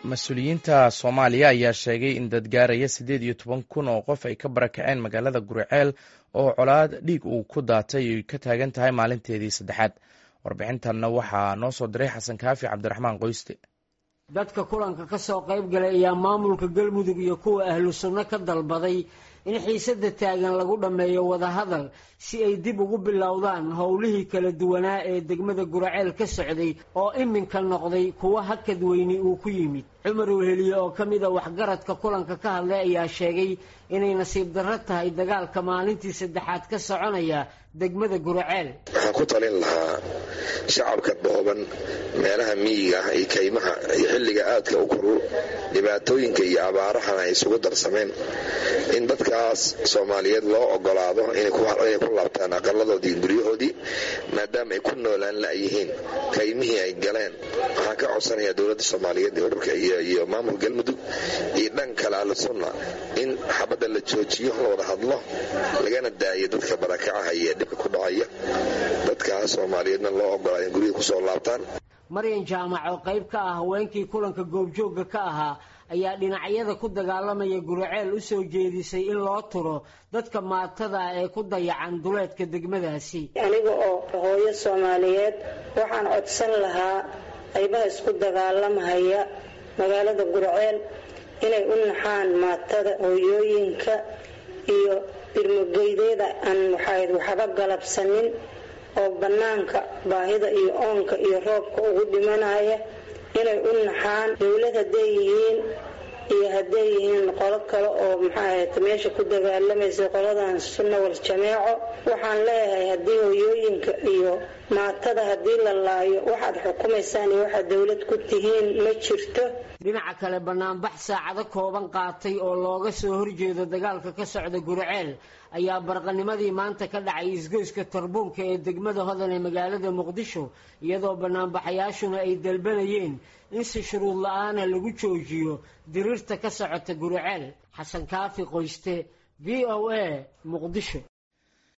mas-uuliyiinta soomaaliya ayaa sheegay in dad gaaraya siddeed iyo toban kun oo qof ay ka barakaceen magaalada guriceel oo colaad dhiig uu ku daatay ay ka taagan tahay maalinteedii saddexaad warbixintanna waxaa noo soo diray xasan kaafi cabdiraxmaan qoyste dadka kulanka ka soo qayb galay ayaa maamulka galmudug iyo kuwa ahlu sunno ka dalbaday in xiisada taagan lagu dhammeeyo wadahadal si ay dib ugu bilowdaan howlihii kala duwanaa ee degmada guraceel ka socday oo iminka noqday kuwo hakad weyni uu ku yimid cumar weheliye oo ka mid a waxgaradka kulanka ka hadlay ayaa sheegay inay nasiib darro tahay dagaalka maalintii saddexaad ka soconaya degmada guraceel waxaan ku talin lahaa shacabka dhooban meelaha miyiga ah iyo kaymaha iyo xilliga aadka u koru dhibaatooyinka iyo abaarahana ay isugu darsameen in dadkaas soomaaliyeed loo ogolaado inay ku laabtaan aqaladoodii guryahoodii maadaama ay ku noolaan la'yihiin kaymihii ay galeen waxaan ka codsanayaa dowladda soomaaliyeed ee ururka iyo maamul galmudug iyo dhan kale ahlu sunna in xabadda la joojiyo la wada hadlo lagana daayo dadka barakacaha iyo dhibka ku dhacaya dadkaas soomaaliyeedna loo ogolaado in guryahii kusoo laabtaan maryan jaamac oo qayb ka ah haweenkii kulanka goobjoogga ka ahaa ayaa dhinacyada ku dagaalamaya guraceel u soo jeedisay in loo turo dadka maatada ee ku dayacan duleedka degmadaasi aniga oo hooyo soomaaliyeed waxaan codsan lahaa qaybaha isku dagaalamhaya magaalada guraceel inay u naxaan maatada hooyooyinka iyo birmogeydeeda aan waxba galabsanin oo bannaanka baahida iyo oonka iyo roobka ugu dhimanaya inay u naxaan dowlad hadday yihiin iyo hadday yihiin qolo kale oo maxaahat meesha ku dagaalamaysa qoladan sunna wal jameeco waxaan leeyahay haddii hooyooyinka iyo maatada haddii la laayo waxaad xukumaysaan iyo waxaad dowlad ku tihiin ma jirto dhinaca kale banaanbax saacado kooban qaatay oo looga soo horjeedo dagaalka ka socda guraceel ayaa barqanimadii maanta ka dhacay isgoyska tarbuunka ee degmada hodan ee magaalada muqdisho iyadoo banaanbaxayaashuna ay dalbanayeen in si shuruud la-aana lagu joojiyo diriirta ka socota guraceel xasan kaafi qoyste v o a muqdisho